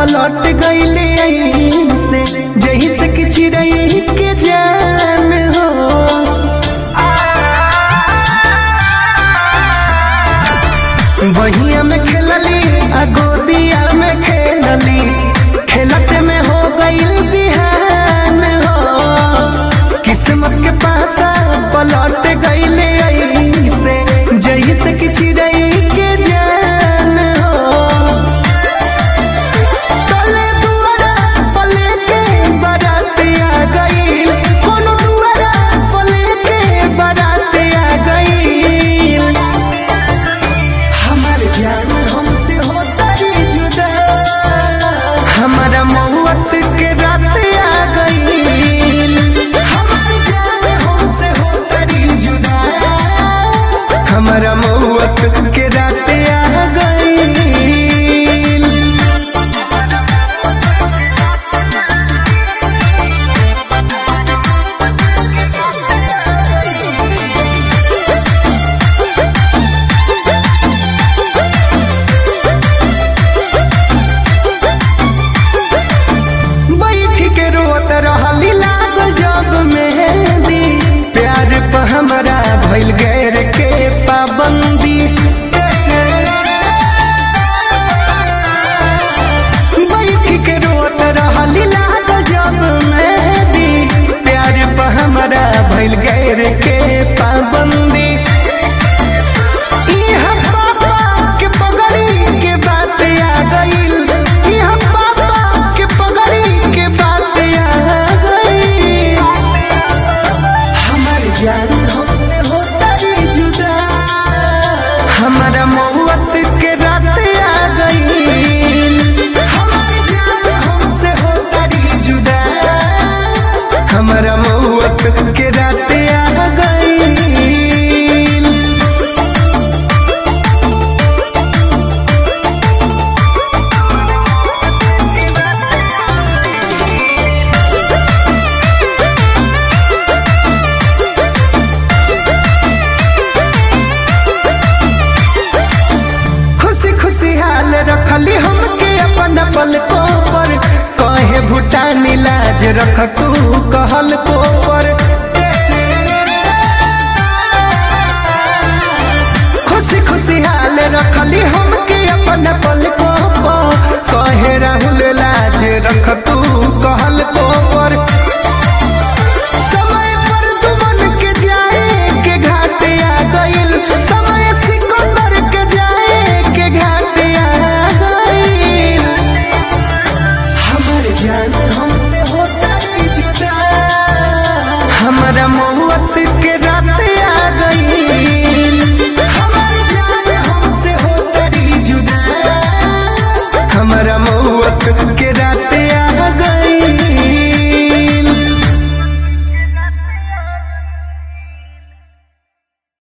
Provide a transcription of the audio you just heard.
पलट गईले से जही से कि चिड़ई के जान हो बहिया में खेलली आ गोदिया में खेलली खेलते में हो गईल बिहान हो किस्मत के पासा पलट गईले से जही से कि चिड़ई के जान हो तले दुआरा पले के बारात आ गईल कोनो दुआरा पले के बारात आ गईल हमार जान हमसे होता रे जुदा हमारा मौत के रात आ गईल हमार जान हमसे होता रे जुदा हमारा मौत के रात आ गईल बैठ के रोत रहली लागल जब मेहंदी प्यार पर हमरा भइल गैर के पाबंदी बैठ के रोत रहली लागल जब मेहंदी प्यार पर हमरा भइल गैर के पाबंदी इहाँ पापा के पगड़ी के बात आ गईल इहाँ पापा के पगड़ी के बात आ गईल हमार जान हमसे होता रे जुदा हमारा मौत के रात आ गईल हमार जान हमसे होता रे जुदा हमारा मौत के रात आ गईल खुशी खुशी हाल रखली हमके अपन पलकों पर कहे भूटानी लाज रख तू कहल को पर खुशी खुशी हाल रखली हमके अपन पलकों पर कहे राहुल लाज रख तू कहल को पर समय पर दुमन के जाए के घाट आ गईल समय सिकंदर के जाए के घाट आ गईल हमर जान हमसे होता रे जुदा हमारा मौत के रात आ गईल हमर जान हमसे होता रे जुदा हमारा मौत